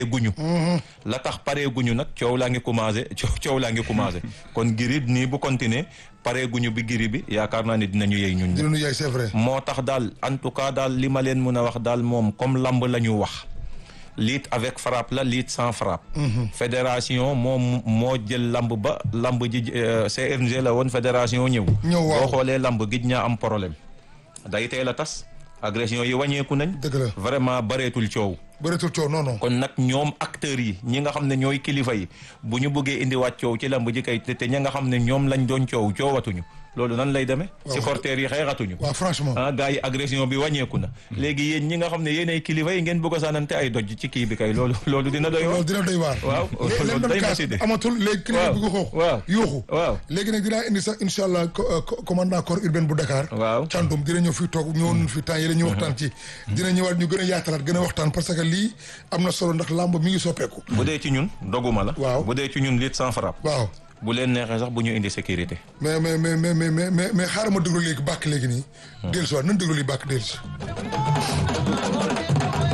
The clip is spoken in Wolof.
guñu la tax pare guñu nag coow laa ngi commencé coow laa ngi commencé kon giri nii bu continuer pare guñu bi giri bi yaakaar naa ne dinañu yey ñun dinañu yey c'est vrai. moo tax daal en tout cas daal li ma leen mën a wax daal moom comme lamb la ñu wax lutte avec frappe la lutte sans frappe fédération moom moo jël lamb ba lamb ji CNG la woon fédération ñëw ñëw waaw boo xoolee lamb gij ñaa am problème day teel a tas agression yi wàññeeku nañ dëgg la vraiment bareetul coow bëreetul coow non non. kon nag ñoom acteurs yi ñi nga xam ne ñooy kilifa yi bu ñu bëggee indiwaat coow ci lamb ji kay te te ñi nga xam ne ñoom lañ doon coow coowatuñu loolu nan lay demee supporters yi xeexatuñu waaw franchement. ah gars yi agression bi wàññeeku na léegi yéen ñi nga xam ne yéen ay kilifa yi ngeen bëgg a sànnante ay doj ci kii bi kay loolu loolu dina doy loolu waar dina doy waar. waaw léegi loolu leen day doon kaas métti de amatul léegi kilifa waaw bi ko xoox. waaw yuuxu. waaw léegi nag dinaa indi sax incha allah co- co- commandant corps urbain bu Dakar. waaw Thiandoum dina ñëw fii toog ñëwoon fi temps yële ñu waxtaan ci. dina ñëwaat ñu gën a yaatalaat gën a waxtaan parce que lii am na solo ndax làmb mi ngi soppeeku. bu dee ci ñun doguma la Waaw. bu dee ci ñun lutte sans frappe waaw bu leen neexee sax bu ñu indi sécurité mais mais mais mais mais mais mais mais xaaral ma déglu léegi bàkk léegi nii. dellusiwaat nañ déglu lii bàkk dellusi.